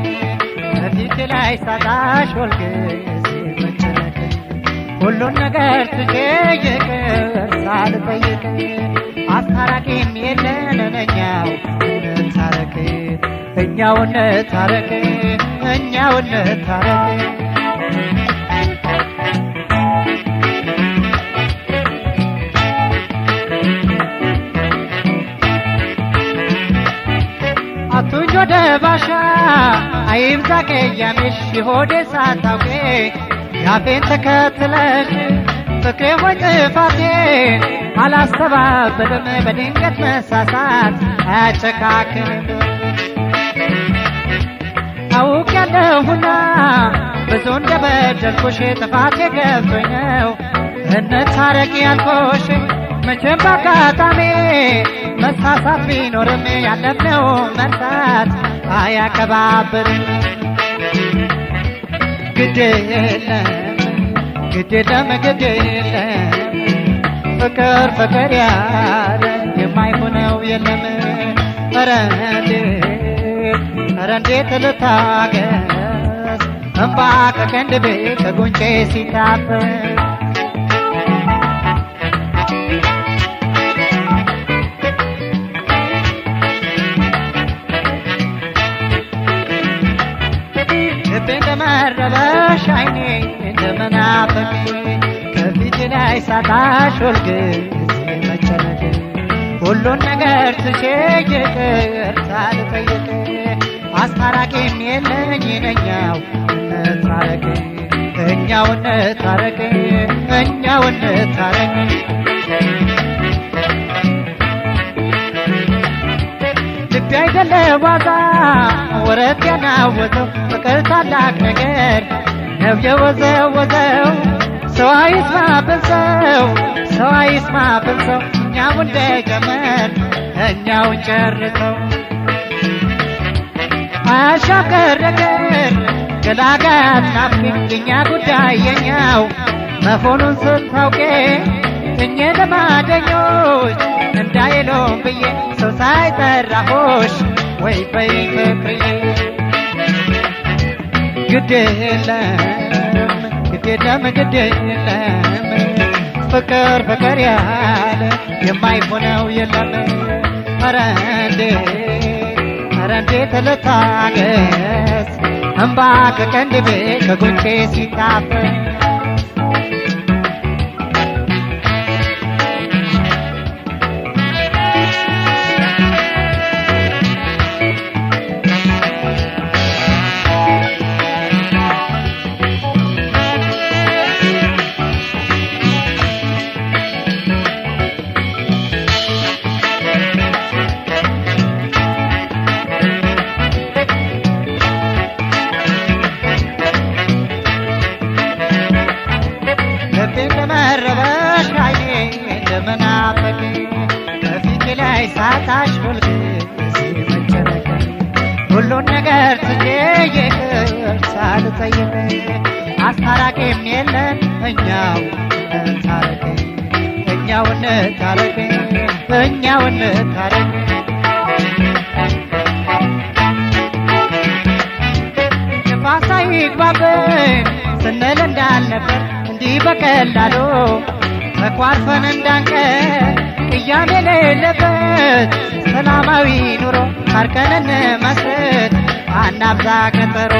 ከፊት ላይ ሳጣሽ ወልገዜ መጨነቅ ሁሉን ነገር ትቼ ይቅር ሳልጠይቅ አስታራቂም የለን እኛው እንታረቅ እኛው እንታረቅ እኛው እንታረቅ አቱኝ ወደ ባሻ አይብዛ ቀያሜሽ የሆዴ ሳታውቄ ያፌን ተከትለሽ ፍቅሬ ሆይ ጥፋቴን አላስተባበልም በድንገት መሳሳት አያጨካክንም አውቅ ያለሁና ብዙ እንደበደልኩሽ ጥፋቴ ገብቶኝ ነው እንታረቅ ያልኩሽ መቼም በአጋጣሚ መሳሳት ቢኖርም ያለብነው መርሳት አያቀባብርም ግድ የለም ግድ የለም ግድ የለም ፍቅር ፍቅር ያለ የማይሆነው የለም ኧረ እንዴት ኧረ እንዴት ልታገስ እምባ ከቀንድቤ ከጉንጬ ሲታፈስ ልቤ እንደመረበሽ አይኔ እንደመናፈቅ ከፊት ላይ ሳጣሽ ሁልጊዜ መጨነቅ ሁሉን ነገር ትቼ ይቅር ሳልጠይቅ አስታራቂም የለኝ ነኛው እንታረቅ እኛው እንታረቅ እኛው እንታረቅ ልቤ አይደለ ዋዛ ወረት ያናወዘው ፍቅር ታላቅ ነገር ነው የወዘወዘው ሰው አይስማብን ሰው ሰው አይስማብን ሰው እኛው እንደጀመር እኛው ጨርሰው አሻገር ነገር ገላጋት ናፍቅ የኛ ጉዳይ የኛው መሆኑን ስታውቄ እኘ ልማደኞች እንዳይሎም ብዬ ሰው ሳይጠራሆሽ ወይ በይ ፍቅርዬ ግድ የለም ግድ የለም ግድ የለም ፍቅር ፍቅር ያለ የማይሆነው የለም ኧረ እንዴት ኧረ እንዴት ልታገስ እምባ ከቀንድቤ ከጉንጬ ሲታፈስ ልቤ እንደመረበሽ አይኔ እንደመናፈቅ ከፊቴ ላይ ሳታሽ ሁልጊዜ መጨነቅ ሁሉን ነገር ትቼ ይቅር ሳልጠይቅ አስታራቂም የለን እኛው እንታረቅ እኛው እንታረቅ እኛው እንታረቅ ንፋሳ ይግባብን ስንል እንዳልነበር እንዲህ በቀላሉ ተኳርፈን እንዳንቀር ቅያሜ የሌለበት ሰላማዊ ኑሮ ታርቀን እንመስረት አናብዛ ቀጠሮ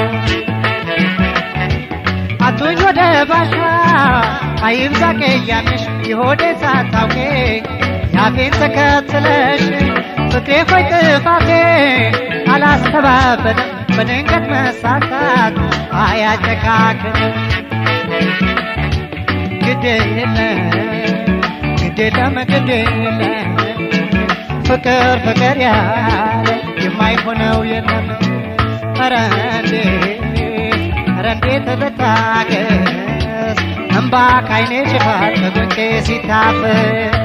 አቱኝ ወደ ባሻ አይብዛ ቅያሜሽ የሆዴ ሳታውቄ ያፌን ተከትለሽ ፍቅሬ ሆይ ጥፋቴ አላስተባበለም በድንገት መሳሳት አያጨካክንም ግድ የለም ግድ የለም ግድ የለም ፍቅር ፍቅር ያለ የማይሆነው የለም ኧረ እንዴት ኧረ እንዴት ልታገስ እምባ ካይኔ ሽፋት ከጉንጬ ሲታፈስ